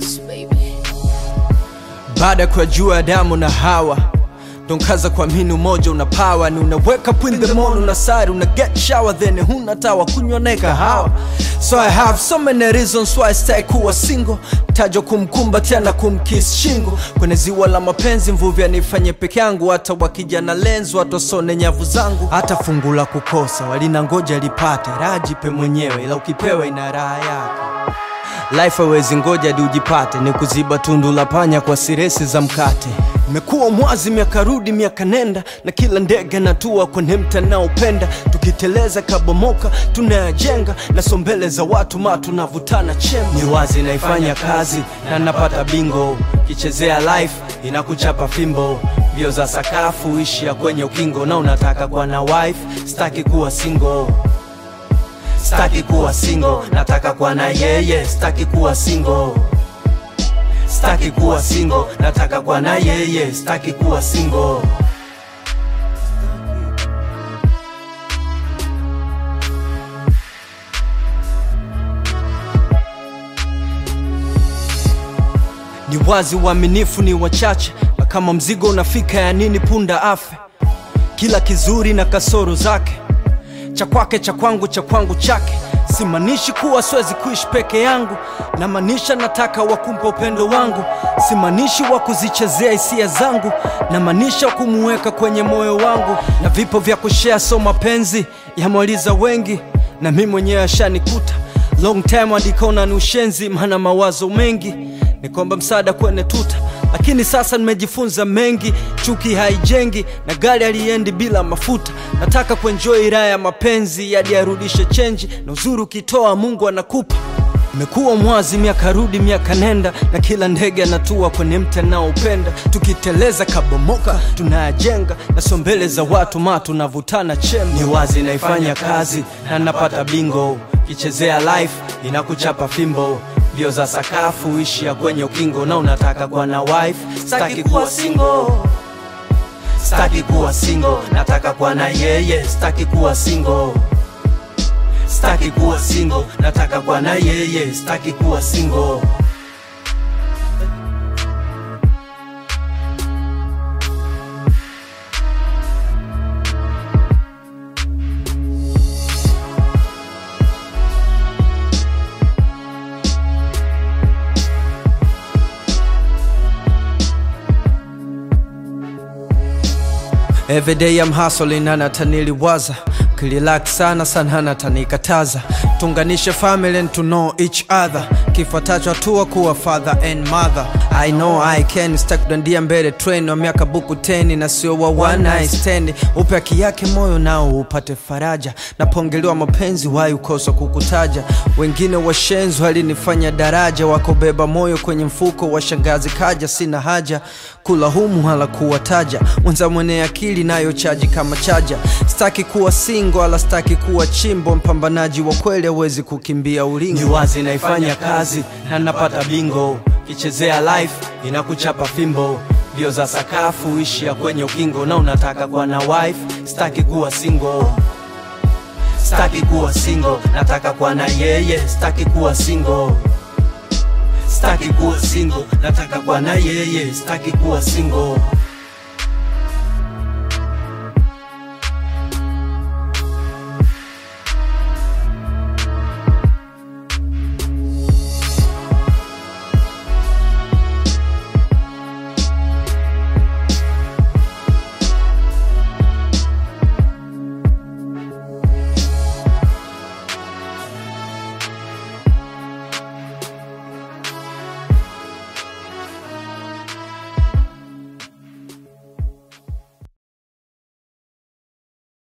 Beats, baby. baada ya kuyajua Adamu na Hawa donkaza kuamini umoja una power ni unaweka up in the morning una sari una get shower then huna tawa kunywa naye kahawa so I have so many reasons why stai kuwa single tajo kumkumbatia na kumkiss shingo kwenye ziwa la mapenzi mvuvi anifanye peke yangu hata wakija na lenzo watosone nyavu zangu hata fungu la kukosa walina ngoja lipate rajipe mwenyewe ila ukipewa ina raha yake Life hawezi ngoja hadi ujipate, ni kuziba tundu la panya kwa siresi za mkate. Imekuwa mwazi miaka rudi miaka nenda, na kila ndege natua kwenye mtanaopenda. Tukiteleza kabomoka tunayajenga, na sombele za watu ma tunavutana chemba. Ni wazi naifanya kazi na napata bingo, kichezea life inakuchapa fimbo. Mbio za sakafu ishia kwenye ukingo, na unataka kuwa na wife, staki kuwa single staki kuwa single nataka kuwa na yeye staki kuwa single staki kuwa single nataka kuwa na yeye staki kuwa single ni wazi uaminifu ni wachache na kama mzigo unafika ya nini punda afe kila kizuri na kasoro zake cha kwake cha kwangu cha kwangu chake simaanishi kuwa siwezi kuishi peke yangu namaanisha nataka wakumpa upendo wangu simaanishi wa kuzichezea hisia zangu namaanisha kumuweka kwenye moyo wangu na vipo vya kushea so mapenzi yamwaliza wengi na mi mwenyewe ashanikuta long time adikaona ni ushenzi maana mawazo mengi ni kwamba msaada kwenye tuta lakini sasa nimejifunza mengi chuki haijengi na gari aliendi bila mafuta nataka kuenjoy raha ya mapenzi hadi arudishe chenji na uzuri ukitoa mungu anakupa imekuwa mwazi miaka rudi miaka nenda na kila ndege anatua kwenye mti anaopenda tukiteleza kabomoka tunayajenga na sombele za watu ma tunavutana chemba ni wazi naifanya kazi na napata bingo kichezea life inakuchapa fimbo mbio za sakafu ishia kwenye ukingo na unataka kuwa na wife staki kuwa single staki kuwa single nataka kuwa na yeye staki kuwa single staki kuwa single nataka kuwa na yeye staki kuwa single Every day I'm hustling na nataniliwaza kililak sana sana natanikataza tunganishe family and to know each other kifuatacho hatua kuwa father and mother I know I can stack kudandia mbele train wa miaka buku teni na sio wa one night stand upe haki yake moyo nao upate faraja napongelewa mapenzi wai ukosa kukutaja wengine washenzi walinifanya daraja wakobeba moyo kwenye mfuko wa shangazi kaja sina haja kula humu hala kuwataja mwenza mwenye akili nayo chaji kama chaja staki kuwa singo ala staki kuwa chimbo mpambanaji wa kweli hawezi kukimbia ulingo ni wazi naifanya kazi na napata bingo kichezea life inakuchapa fimbo mbio za sakafu ishia kwenye ukingo na unataka kuwa na wife staki kuwa single staki kuwa single nataka kuwa na yeye staki kuwa single staki kuwa single nataka kuwa na yeye staki kuwa single